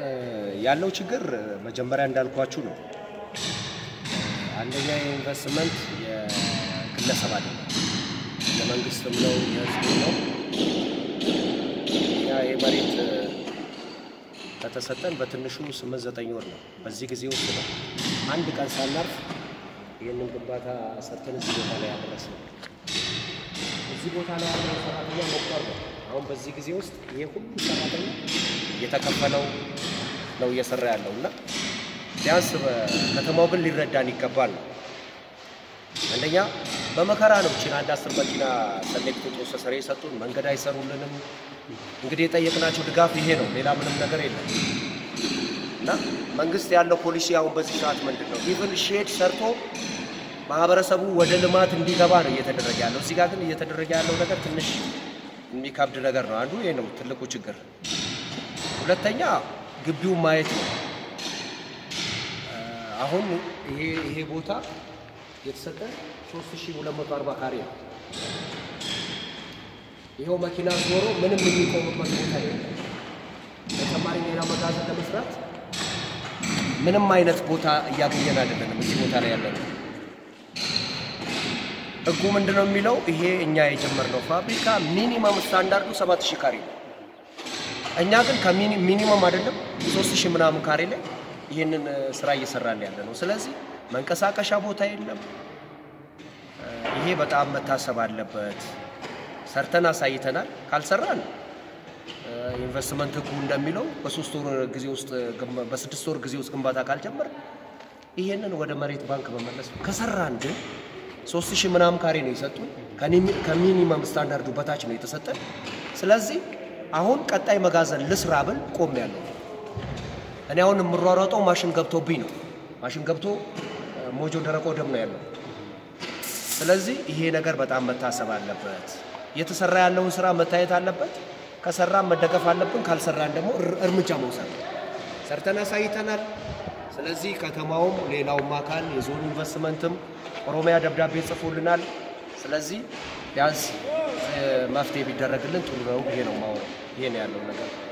ያለው ችግር መጀመሪያ እንዳልኳችሁ ነው። አንደኛ የኢንቨስትመንት የግለሰብ አይደለም፣ የመንግስትም ነው የህዝብ ነው። ያ የመሬት ከተሰጠን በትንሹ ስምንት ዘጠኝ ወር ነው። በዚህ ጊዜ ውስጥ ነው አንድ ቀን ሳናርፍ ይህንን ግንባታ ሰርተን እዚህ ቦታ ላይ ያደረስ ነው። እዚህ ቦታ ላይ ያለው ሰራተኛ መቁጠር ነው። አሁን በዚህ ጊዜ ውስጥ ይሄ ሁሉ ሰራተኛ እየተከፈለው ነው እየሰራ ያለው እና ቢያንስ ከተማው ግን ሊረዳን ይገባል ነው። አንደኛ በመከራ ነው ችን አንድ አስር መኪና ሰሌክት ጦስ ሰሬ የሰጡን መንገድ አይሰሩልንም። እንግዲህ የጠየቅናቸው ድጋፍ ይሄ ነው፣ ሌላ ምንም ነገር የለም። እና መንግስት ያለው ፖሊሲ አሁን በዚህ ሰዓት ምንድን ነው? ኢቭን ሼድ ሰርቶ ማህበረሰቡ ወደ ልማት እንዲገባ ነው እየተደረገ ያለው። እዚህ ጋር ግን እየተደረገ ያለው ነገር ትንሽ የሚከብድ ነገር ነው። አንዱ ይሄ ነው ትልቁ ችግር። ሁለተኛ ግቢውን ማየት ነው። አሁን ይሄ ይሄ ቦታ የተሰጠን 3240 ካሬ ነው። ይኸው መኪና ዞሮ ምንም የሚቆምበት ቦታ የለም። ተጨማሪ ሌላ መጋዘን ለመስራት ምንም አይነት ቦታ እያገኘን አይደለንም። እዚህ ቦታ ላይ ያለ ነው። ህጉ ምንድን ነው የሚለው? ይሄ እኛ የጀመርነው ፋብሪካ ሚኒመም ስታንዳርዱ 7000 ካሬ ነው። እኛ ግን ከሚኒመም አይደለም 3000 ምናምን ካሬ ላይ ይህንን ስራ እየሰራን ያለ ነው። ስለዚህ መንቀሳቀሻ ቦታ የለም። ይሄ በጣም መታሰብ አለበት። ሰርተን አሳይተናል። ካልሰራን ኢንቨስትመንት ህጉ እንደሚለው በሶስት ወር ጊዜ ውስጥ በስድስት ወር ጊዜ ውስጥ ግንባታ ካልጀመር ይሄንን ወደ መሬት ባንክ መመለስ ነው። ከሰራን ግን ሶስት ሺህ ምናምን ካሬ ነው የሰጡን። ከሚኒመም ስታንዳርዱ በታች ነው የተሰጠን። ስለዚህ አሁን ቀጣይ መጋዘን ልስራ ብል ቆም ያለው እኔ አሁን የምሯሯጠው ማሽን ገብቶብኝ ነው። ማሽን ገብቶ ሞጆ ደረቅ ወደብ ነው ያለው። ስለዚህ ይሄ ነገር በጣም መታሰብ አለበት። እየተሰራ ያለውን ስራ መታየት አለበት። ከሰራን መደገፍ አለብን፣ ካልሰራን ደግሞ እርምጃ መውሰድ። ሰርተን አሳይተናል። ስለዚህ ከተማውም ሌላውም አካል የዞኑ ኢንቨስትመንትም ኦሮሚያ ደብዳቤ ጽፎልናል። ስለዚህ ቢያንስ መፍትሄ ቢደረግልን ጥሩ ነው። ይሄ ነው ማወራው። ይሄ ነው ያለው ነገር።